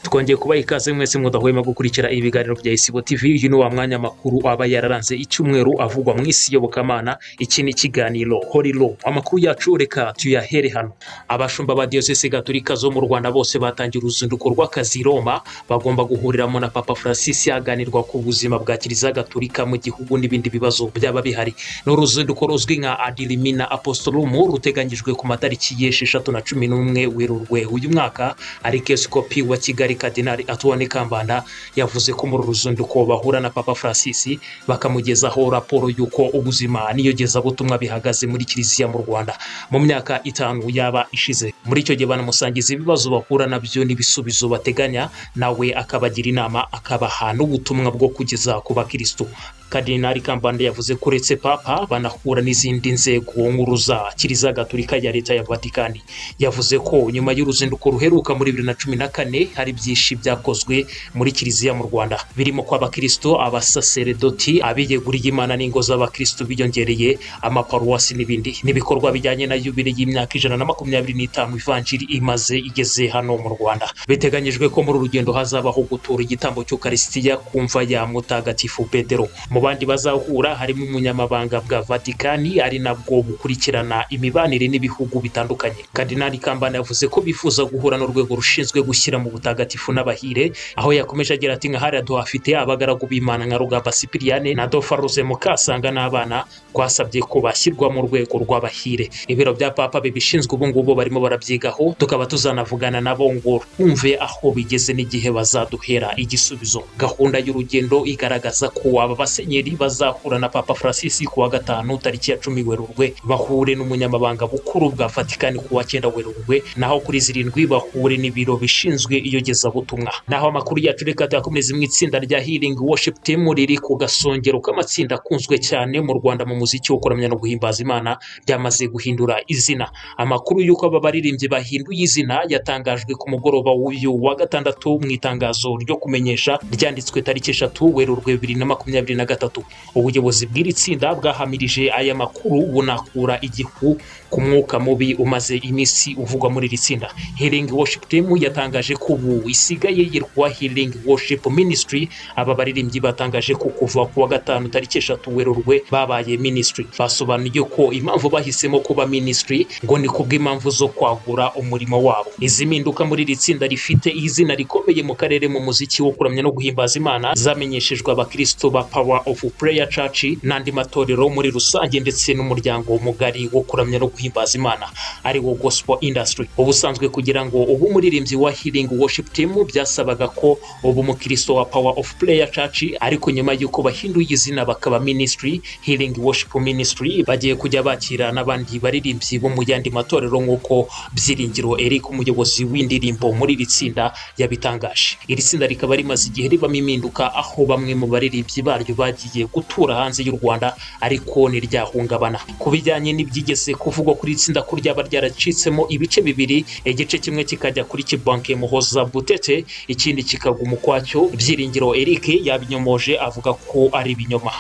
twongeye kubaha ikaze mwese mudahwema gukurikira ibiganiro bya isibo tv uyu ni wa mwanya makuru aba yararanze icyumweru avugwa mu isi yobokamana iki ni ikiganiro horiro amakuru yacu reka tuyahere hano abashumba ba diyosese gaturika zo mu rwanda bose batangiye uruzinduko rw'akazi i roma bagomba guhuriramo na papa francis aganirwa ku buzima bwa kiliziya gaturika mu gihugu n'ibindi bibazo byaba bihari ni uruzinduko ruzwi nka adirimina apostolumu ruteganyijwe ku matariki y'esheshatu na cumi n'umwe werurwe uyu mwaka arikeskopi wa kigali kadinari atuwane kambanda yavuze ko muri uru ruzinduko bahura na papa francis bakamugezaho raporo y'uko ubuzima n'iyogezabutumwa bihagaze muri kiliziya mu rwanda mu myaka itanu yaba ishize muri icyo gihe banamusangiza ibibazo bahura nabyo n'ibisubizo bateganya nawe akabagira inama akabaha n'ubutumwa bwo kugeza ku bakirisitu kadinari kambanda yavuze ko uretse papa banahura n'izindi nzego nkuru za kiliziya gaturika ya leta ya vatikani yavuze ko nyuma y'uruzinduko ruheruka muri bibiri na cumi na kane hari byinshi byakozwe muri kiliziya mu rwanda birimo ko abakristo abasaseredoti abiyeguriye imana n'ingo z'abakristo biyongereye amaparuwasi n'ibindi n'ibikorwa bijyanye na yubire y'imyaka ijana na makumyabiri n'itanu ivanjiri imaze igeze hano mu rwanda biteganyijwe ko muri uru rugendo hazabaho gutura igitambo cy'ukarisitiya ku mva ya mutagatifu pedero mu bandi bazahura harimo umunyamabanga bwa vatikani ari nabwo bukurikirana imibanire n'ibihugu bitandukanye kadinali kambana yavuze ko bifuza guhura n'urwego rushinzwe gushyira mu butagatifu n'abahire aho yakomeje agira ati nka hariya tuhafite abagaragu b'imana nka rugamba sipiriyane na dofa ruze mukasanga n'abana twasabye ko bashyirwa mu rwego rw'abahire ibiro bya papa bibishinzwe ubu ngubu barimo barabyigaho tukaba tuzanavugana nabo ngo twumve aho bigeze n'igihe bazaduhera igisubizo gahunda y'urugendo igaragaza ko aba basenyeri bazahura na papa francis ku wa gatanu tariki ya cumi werurwe bahure n'umunyamabanga bukuru bwa vatikani ku wa cyenda werurwe naho kuri zirindwi bahure n'ibiro bishinzwe iyogezabutumwa naho amakuru yacu reka tuyakomereze mu itsinda rya healing worship team riri ku gasongero k'amatsinda akunzwe cyane mu rwanda mu muziki wo kuramya no guhimbaza imana ryamaze guhindura izina amakuru y'uko aba baririmbyi bahinduye izina yatangajwe ku mugoroba w'uyu wa gatandatu mu itangazo ryo kumenyesha ryanditswe tariki eshatu werurwe bibiri na makumyabiri na gatatu ubuyobozi bw'iri tsinda bwahamirije aya makuru bunakura igihu ku mwuka mubi umaze iminsi uvugwa muri iri tsinda healing worship team yatangaje ko ubu isigaye yitwa healing worship ministry aba baririmbyi batangaje ko kuva ku wa gatanu tariki eshatu werurwe babaye ministry basobanuye ko impamvu bahisemo kuba ministry ngo ni kubw'impamvu zo kwagura umurimo wabo izi mpinduka muri iri tsinda rifite izina rikomeye mu karere mu muziki wo kuramya no guhimbaza imana zamenyeshejwe abakristo ba power of prayer church n'andi matorero muri rusange ndetse n'umuryango mugari wo kuramya no guhimbaza imana ari wo gospel industry ubusanzwe kugira ngo ubu umuririmbyi wa healing worship team byasabaga ko ubu umukristo wa power of prayer church ariko nyuma y'uko bahinduye izina bakaba ministry healing worship ministry bagiye kujya bakira n'abandi baririmbyi bo mu yandi matorero nk'uko byiringiro eric umuyobozi w'indirimbo muri iri tsinda yabitangaje iri tsinda rikaba rimaze igihe ribamo impinduka aho bamwe mu baririmbyi baryo bagiye gutura hanze y'u rwanda ariko ntiryahungabana ku bijyanye n'ibyigeze kuvugwa kuri iri tsinda ko ryaba ryaracitsemo ibice bibiri igice kimwe kikajya kuri kibanke muhoza butete ikindi kikagwa umukwacyo byiringiro eric yabinyomoje avuga ko ari ibinyoma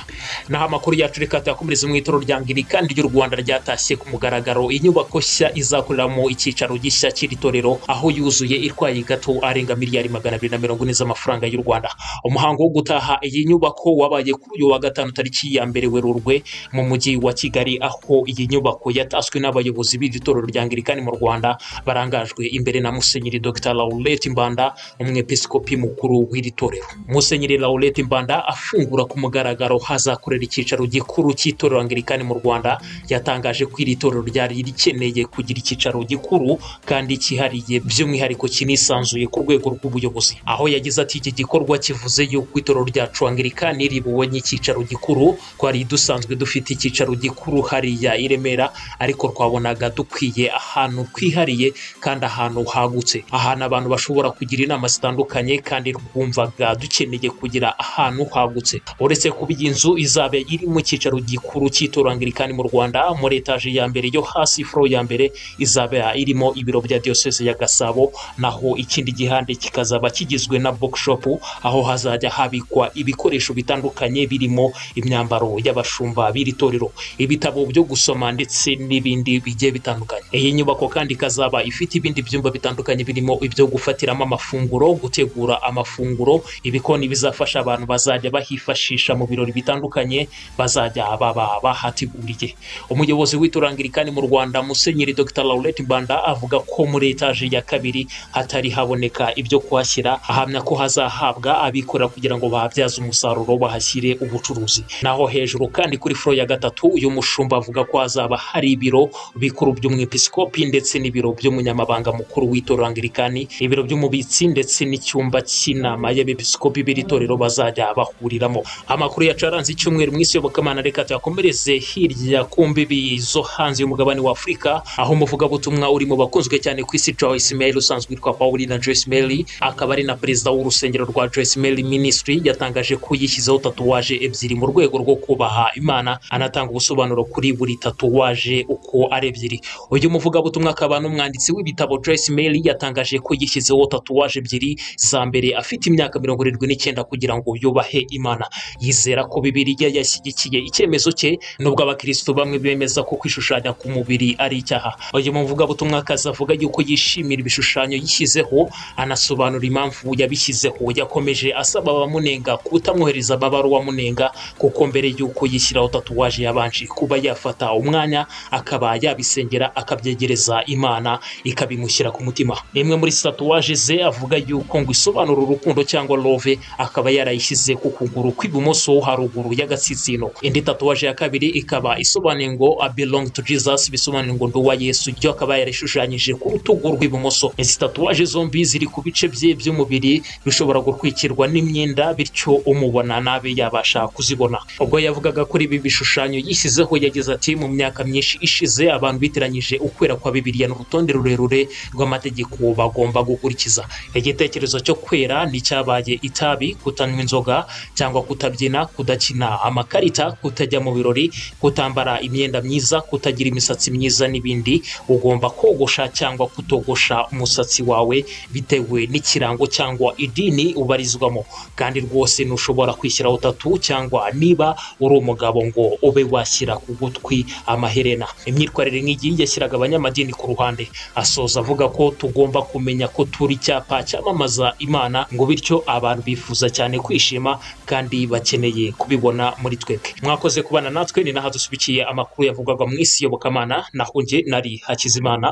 naho amakuru yacu reka tuyakomereze mu itoro rya angirikani ry'u rwanda ryatashye ku mugaragaro inyubako nshya izakoreramo icyicaro gishya cy'iri torero aho yuzuye irwaye gato arenga miliyari magana abiri na mirongo ine z'amafaranga y'u rwanda umuhango wo gutaha iyi nyubako wabaye kuri uyu wa gatanu tariki ya mbere werurwe mu mujyi wa kigali aho iyi nyubako yataswe n'abayobozi b'iri torero rya angirikani mu rwanda barangajwe imbere na musenyeri dr laurette mbanda umwepiskopi mukuru w'iri torero musenyeri laurette mbanda afungura ku mugaragaro hazakorera icyicaro gikuru cy'itorero angirikani mu rwanda yatangaje ko iri torero ryari rikeneye kugira icyicaro gikuru kandi cyihariye by'umwihariko kinisanzuye ku rwego rw'ubuyobozi aho yagize ati iki gikorwa kivuze yuko itorero ryacu angirikani ribuwe nk'icyicaro gikuru twari dusanzwe dufite icyicaro gikuru hariya i remera ariko twabonaga dukwiye ahantu twihariye kandi ahantu hagutse ahantu abantu bashobora kugira inama zitandukanye kandi twumvaga dukeneye kugira ahantu hagutse uretse kuba iyi nzu izaba iri mu cyicaro gikuru cy'itorero angirikani mu rwanda muri etaje ya mbere yo hasi furo ya mbere izaba irimo ibiro bya diyoseze ya gasabo naho ikindi gihande kikazaba kigizwe na bokishopu aho hazajya habikwa ibikoresho bitandukanye bitandukanye birimo imyambaro y'abashumba b'iri torero ibitabo byo gusoma ndetse n'ibindi bigiye bitandukanye iyi nyubako kandi ikazaba ifite ibindi byumba bitandukanye birimo ibyo gufatiramo amafunguro gutegura amafunguro ibikoni bizafasha abantu bazajya bahifashisha mu birori bitandukanye bazajya baba bahateguriye umuyobozi w'iturangirikani mu rwanda musenyeri dr laurette mbanda avuga ko muri etaje ya kabiri hatari haboneka ibyo kuhashyira ahamya ko hazahabwa abikorera kugira ngo bahabyaze umusaruro bahashyire ubucuruzi naho hejuru kandi kuri furo ya gatatu uyu mushumba avuga ko hazaba hari ibiro bikuru by'umwepiskopi ndetse n'ibiro by'umunyamabanga mukuru w'itorangirikani ibiro by'umubitsi ndetse n'icyumba cy'inama y'abepiskopi b'iri torero bazajya bahuriramo amakuru yacu yaranze icyumweru mu isi yobokamana reka tuyakomereze hirya ku mbibi zo hanze y'umugabane wa afurika aho umuvugabutumwa uri mu bakunzwe cyane ku isi joyce mary usanzwe witwa paulina joyce mary akaba ari na perezida w'urusengero rwa joyce mary ministry yatangaje ko yishyizeho tatuwaje ebyiri mu rwego rwo kubaha imana anatanga ubusobanuro kuri buri tatuwaje uko ari ebyiri uyu muvugabutumwa akaba n'umwanditsi w'ibitabo joyce mary yatangaje ko yishyizeho tatuwaje ebyiri za mbere afite imyaka mirongo irindwi n'icyenda kugira ngo yubahe imana yizera ko bibiliya yashyigikiye icyemezo cye nubwo abakirisitu bamwe bemeza ko kwishushanya ku mubiri ari icyaha uyu muvugabutumwa akaza avuga yuko yishimira ibishushanyo yishyizeho anasobanura impamvu yabishyizeho yakomeje asaba abamunenga kutamwohereza amabaruwa amunenga kuko mbere yuko yishyiraho tatuwaje yabanje kuba yafata umwanya akaba yabisengera akabyegereza imana ikabimushyira ku mutima imwe muri tatuwaje ze avuga yuko ngo isobanura urukundo cyangwa love akaba yarayishyize ku kuguru kw'ibumoso haruguru y'agatsitsino indi tatuwaje ya kabiri ikaba isobanuye ngo i belong to jesus bisobanuye ngo nduwa yesu ibyo akaba yarishushanyije ku rutugu rw'ibumoso izi tatuwaje zombi ziri ku bice bye by'umubiri bishobora gutwikirwa n'imyenda bityo umubona nabi yabasha kuzibona ubwo yavugaga kuri ibi bishushanyo yishyizeho yagize ati mu myaka myinshi ishize abantu bitiranyije ukwera kwa bibiliya n'urutonde rurerure rw'amategeko bagomba gukurikiza igitekerezo cyo kwera n'icyabaye itabi kutanywa inzoga cyangwa kutabyina kudakina amakarita kutajya mu birori kutambara imyenda myiza kutagira imisatsi myiza n'ibindi ugomba kogosha cyangwa kutogosha umusatsi wawe bitewe n'ikirango cyangwa idini ubarizwamo kandi rwose ntushobora kwishyiraho tatu cyangwa niba uri umugabo ngo ube washyira ku gutwi amaherena imyitwarire nk'iyi yashyiraga abanyamadini ku ruhande asoza avuga ko tugomba kumenya ko turi icyapa cyamamaza imana ngo bityo abantu bifuza cyane kwishima kandi bakeneye kubibona muri twebwe mwakoze kubana natwe ni naho dusubikiye amakuru yavugwaga mu isi yobokamana naho nge nari hakizimana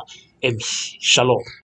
emi shalom